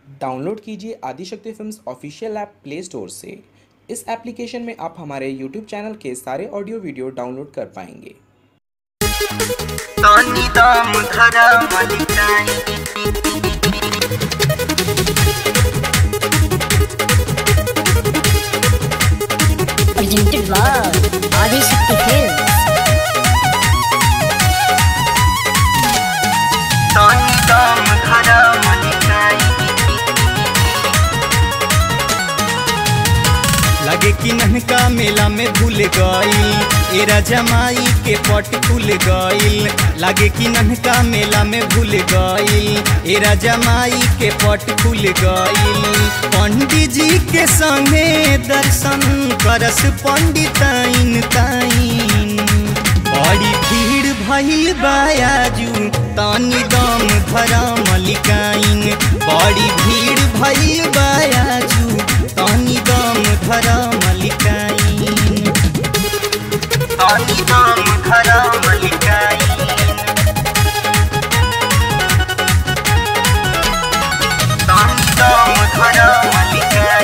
Download कीजिए Adishakti films official app play store से इस एप्लीकेशन में आप हमारे यूट्यूब चैनल के सारे ऑडियो वीडियो डाउनलोड कर पाएंगे तनी दम धरा मलिकाई presented by Adi Shakti Films. तनी दम धरा मलिकाई लगे कि ननका मेला में भूल गईल एरा जमाई के पट खुल गईल लगे कि ननका मेला में भूल गईल एरा जमाई के पट खुल गईल पंडित जी के संगे दर्शन करस पंडिताइन ताइन बड़ी भीड़ भइल बायाजू तानी दम धरा मलिकाइन बड़ी भीड़ भइल बायाजू तानी दम धरा मलिकाइन तनी दम धरा मलिकाई तनी दम धरा मलिकाई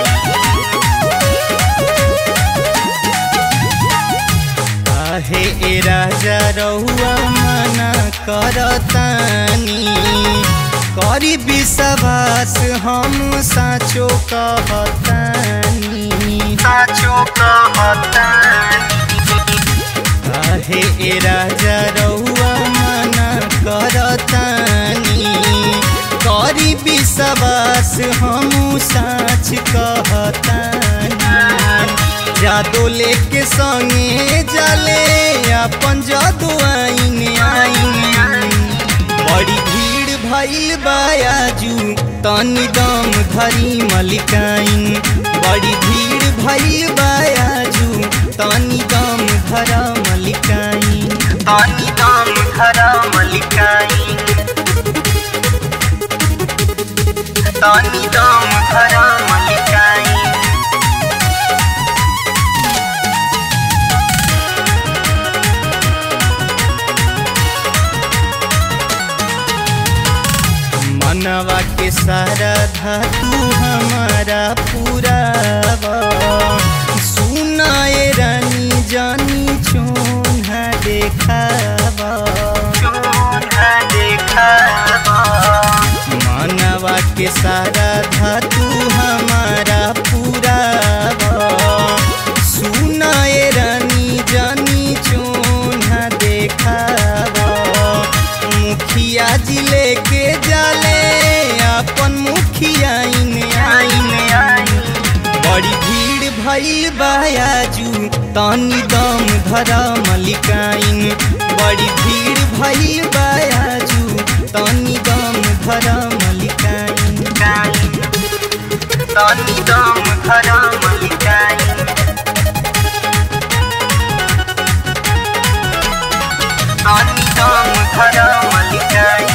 आहे ए राजा रहुआ मना करतानी करी विश्वास हम साचो कहतानी साचो कहतानी आहे ए राजा रहुआ मना करतानी करी विश्वास हम साच कहतानी जादो लेके संगे जले अपन जादू आइन आइन बड़ी भीड़ भइल बायाजू तनी दम धरी मलिकाइन बड़ी भीड़ भइल बायाजू तनी दम धरा मलिकाइन तनी दम धरा मलिकाई तनी दम धरा मलिकाई मनवा के सारा धातु हमारा पूरा सुनाए रानी जानी चोन्हा देखावा चोन्हा देखावा मनवा के सारा धातु हमारा पूरा सुनाए रानी जानी चोन्हा देखावा मुखिया जी लेके जाले अपन मुखिया आइन आइन आइन बड़ी भीड़ भइल बायाजू तानी दम धरा मलिकाइन बड़ी भीड़ भइल बायाजू तानी दम धरा मलिकाइन तनी दम धरा मलिकाई तनी दम धरा मलिकाई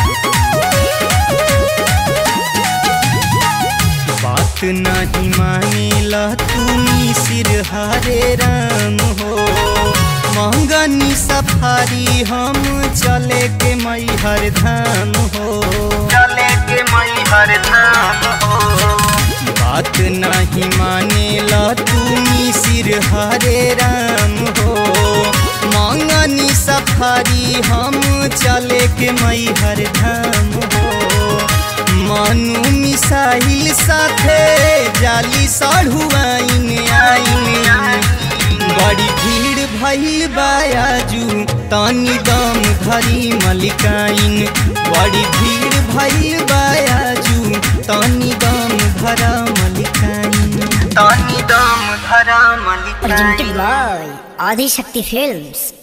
बात नहीं मानेला तुनी सिर हारे राम हो महंगनी सफारी हम चले के मैहर धाम हो चले के मैहर धाम हो बात नहीं मानेला तुनी सिर हरे राम हो मंगनी सफारी हम चले के मैहर धाम हो मनु मिसाइल साथे जाली साढ़ू आइन आइन बड़ी भीड़ भइल बायाजू तानी दम धरी मलिकाइन बड़ी भीड़ भइल बायाजू तानी दम धरा मलिकाइन तनी दम धरा मलिकाई Presented by Adi Shakti Films.